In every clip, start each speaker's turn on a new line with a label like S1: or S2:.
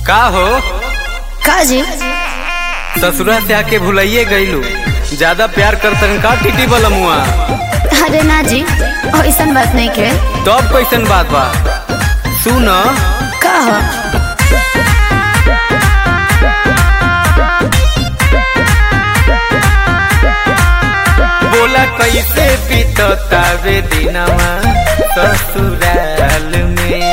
S1: का हो
S2: का जी
S1: ससुरा से आके भुलाइए गईलू ज्यादा प्यार करतन का टीटी बलमुआ
S2: अरे ना जी ऐसन बात नहीं के
S1: तब कैसन बात बा सुन
S2: का हो
S1: बोला कैसे बीततावे दिनवा ससुराल में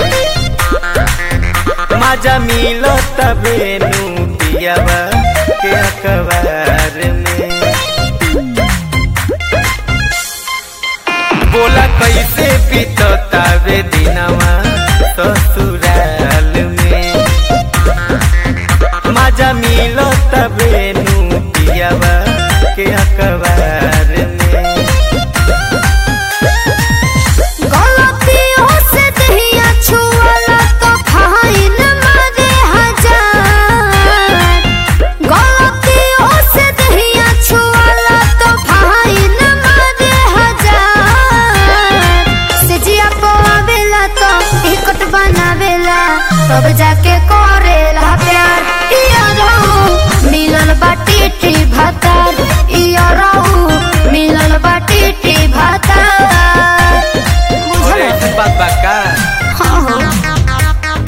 S1: मजा मिलो तबे नू पियावा के अखबार में बोला कैसे बीततावे दिनवा ससुराल में मजा मिलो तबे नू पियावा के अखबार में
S2: गलतियों से दहिया छुअला तो फाइन मारे हजार गलतियों से दहिया छुअला तो फाइन मारे हजार सजिया पवावेला तो टिकट बनावेला तब जाके करेला प्यार इया रहू मिलल बाटी टी भातार इया रहू मिलल बाटी टी भातार
S1: अरे
S2: बुझल
S1: ऐसी बात बा का
S2: हाँ हाँ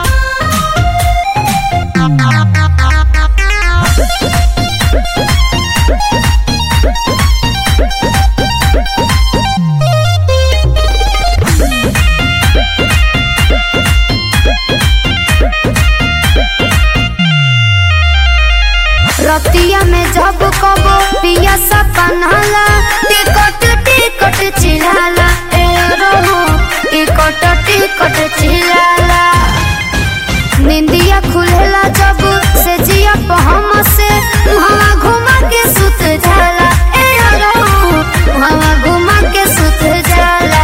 S2: रतिया में जब कबो पिया सपनाला टिकट टिकट चिल्लाला ए रहो टिकट टिकट चिल्लाला निंदिया खुलेला जब से जिया पहम से मुहवा घुमा के सुत जाला ए रहो मुहवा घुमा के सुत जाला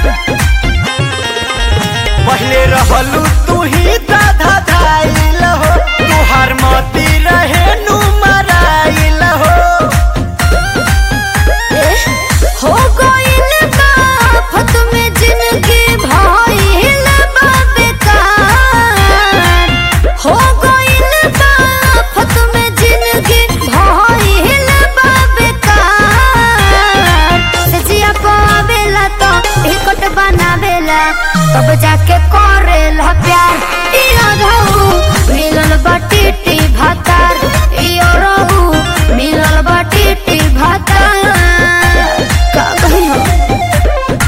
S1: पहले रहलू तू ही दाधा धाइल हो तुहार मती रहे नु मराइल हो
S2: हो गइल बा फत में जिंदगी भइल बा बेकार हो गइल बा फत में जिंदगी भइल बा बेकार सजिया पावेला तो टिकट बनावेला तब जाके करेला प्यार इया रहू मिलल बाटी टी भातार इया रहू मिलल बाटी टी भातार का कही हो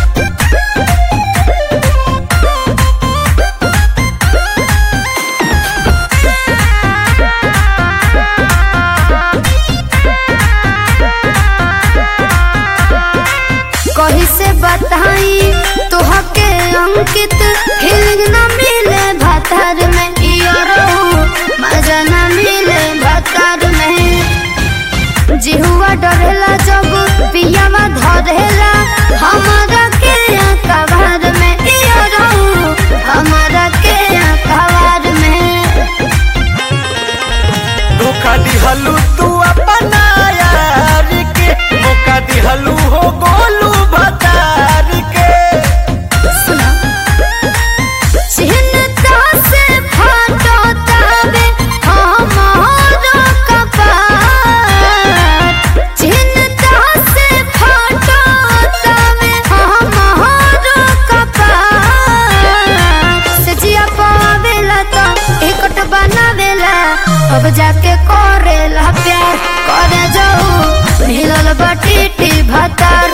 S2: कही से बताई तोहके अंकित फीलिंग न मिले भातार में इया रहू मजा न मिले भातार में जिहुआ डरेला जब पियावा धरेला हमारा के कबार में इया रहू हमारा के कबार में
S1: धोखा दिहलू तू अपना यार के मौका दिहलू हो गोलू भतार के
S2: सुना चिन्ता से फाटो तावे हमारा कपार चिन्ता से फाटो तावे हमारा कपार सजिया पावेला तो टिकट बनावेला अब जाके करेला प्यार करे जाऊ मिलल बाटी टी भातार